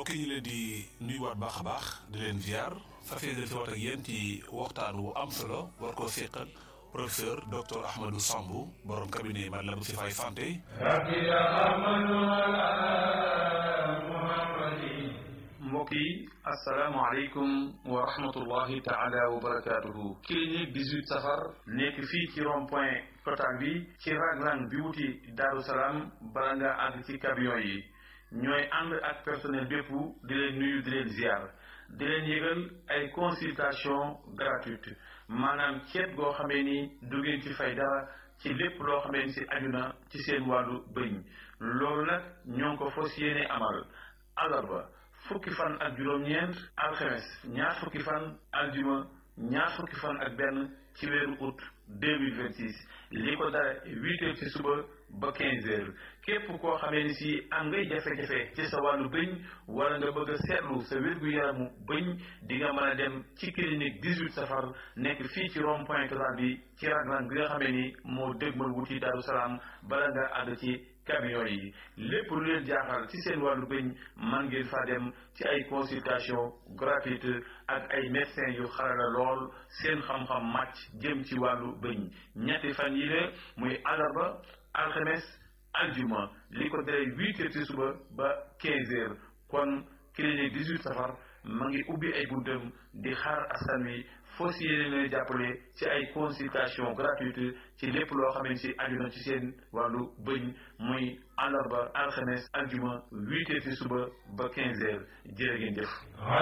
mbokk yi ñu leen di nuyuwaat baax a baax di leen ziar fas yéene si waat ak yéen ci waxtaan wu am solo war koo seqal professeur docteur Ahmadou Sambou borom cabinet Matlaboul Chifaay santé. mbokk yi asalaamaaleykum wa rahmatullahi taala wa barakaatuhu. clinique 18 safar nekk fii ci rond point total bi ci raglan bi wuti Daaru Salaam bala nga àgg ci camion yi. ñooy ànd ak personnel bépp di leen nuyu di leen ziar di leen yëgal ay consultation gratuite maanaam ceet goo xamee ni du ngeen ci fay dara ci lépp loo xamee ni si aju na ci seen wàllu bëñ loolu nag ñoo ngi ko fas yéene amal alarba fukki fan ak juróom-ñeent alxames ñaar fukki fan aljuma ñaar fukki fan ak benn ci weeru août 2026 li ko dara huit heures ci suba ba quinze heures képp koo xamee ni si am ngay jafe-jafe ci sa wàllu bëñ wala nga bëgg a seetlu sa wér-gu-yaramu bëñ di nga mën a dem ci clinique 18 safar nekk fii ci rond point total bi ci raglan bi nga xamee ni moo dëgmal wuti Daaru Salaam bala nga àgg ci camion yi lépp lu leen jaaxal ci seen wàllu bëñ man ngeen fa dem ci ay consultation gratuite ak ay médecins yu xarala lool seen xam-xam màcc jëm ci wàllu bëñ ñetti fan yi la muy àllarba alxames aljuma li ko dalee huit heures ci suba ba quinze heures kon clinique 18 safar ma ngi ubbi ay buntam di xaar askan wi foo si yéene leen jàppale ci ay consultation gratuite ci lépp loo xamante si aju na ci seen wàllu bëñ muy àllarba alxames aljuma huit heures ci suba ba quinze heures jërë ngeen jëf